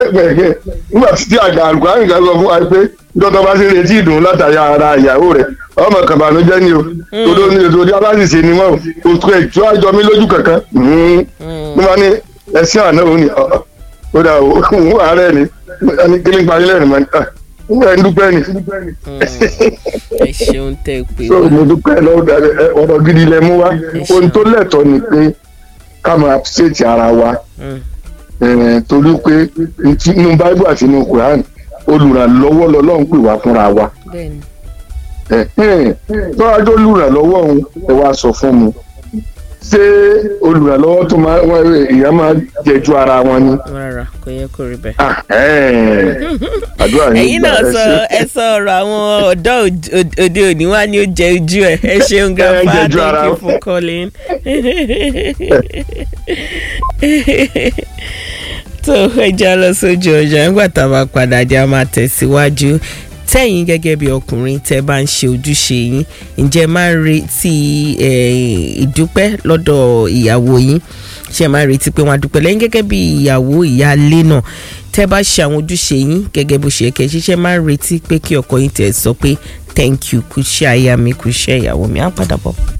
gbẹ̀gbẹ̀ nígbà tí àgbà àlùkò àyìnká sọ fún wa pé dọ́tọ̀ bá ṣe retí ìdùnnú látàrí ara ìyàwó rẹ̀ ọmọ kan bànújẹ́ ni o todo ní ètò orí aláṣìṣe ni wọn o kò ètò àjọ mi lójú kankan mo máa ní ẹsìn àná òun ni ọ̀ ó dà o òun àárẹ̀ ni ẹni kí ní parí lẹ́rìn mọ́ ni ẹ̀ ń dúpẹ́ ni ẹ ṣeun tẹ pé so wá mo dúpẹ́ lọ́wọ́ dàdé ẹ, ọ̀rọ̀ gidi lẹ mú wá ohun tó lẹ́tọ̀ọ́ ni pé ká máa ṣètì ara wa Mm. eh, torí pé ntí- nínú báíbù àti nínú quran olùrànlọ́wọ́ lọ́lọ́run pè wá fúnra wa bẹ́ẹ̀ni tọ́wájú olùrànlọ́wọ́ òun ẹ wá sọ fún mi ṣé olùrànlọ́wọ́ tó máa wọ́n èèyàn máa jẹjú ara wọn ni rárá kò yẹ kó rí bẹ́ẹ̀. Ah, eh. àdúrà yín ẹ̀yin gbà, náà ẹ sọ ṣé. ẹ sọ ọ̀rọ̀ àwọn ọ̀dọ́ òd- òd- òde òní wá ní ó jẹ ojú ẹ̀ ẹ ṣeun grandpa jẹjú ara thank you wọn. for calling. tó ẹja lọ sójú ọjà nígbà tá a bá padà jẹ́ a máa tẹ̀síwájú tẹ́yìn gẹ́gẹ́ bí ọkùnrin tẹ́ bá ń ṣe ojúṣe yín ǹjẹ́ máa ń retí eh, ìdúpẹ́ lọ́dọ̀ ìyàwó yín ṣe máa ń retí pé wọ́n á dúpẹ́ lẹ́yìn gẹ́gẹ́ bí ìyàwó ìyáálé náà tẹ́ bá ṣe àwọn ojúṣe yín gẹ́gẹ́ bó ṣe yẹ kẹ́ ṣiṣẹ́ máa ń retí pé kí ọkọ yín tẹ̀ sọ pé thank you kú ṣe aya mi kú ṣe ìyàwó mi á padà bọ̀.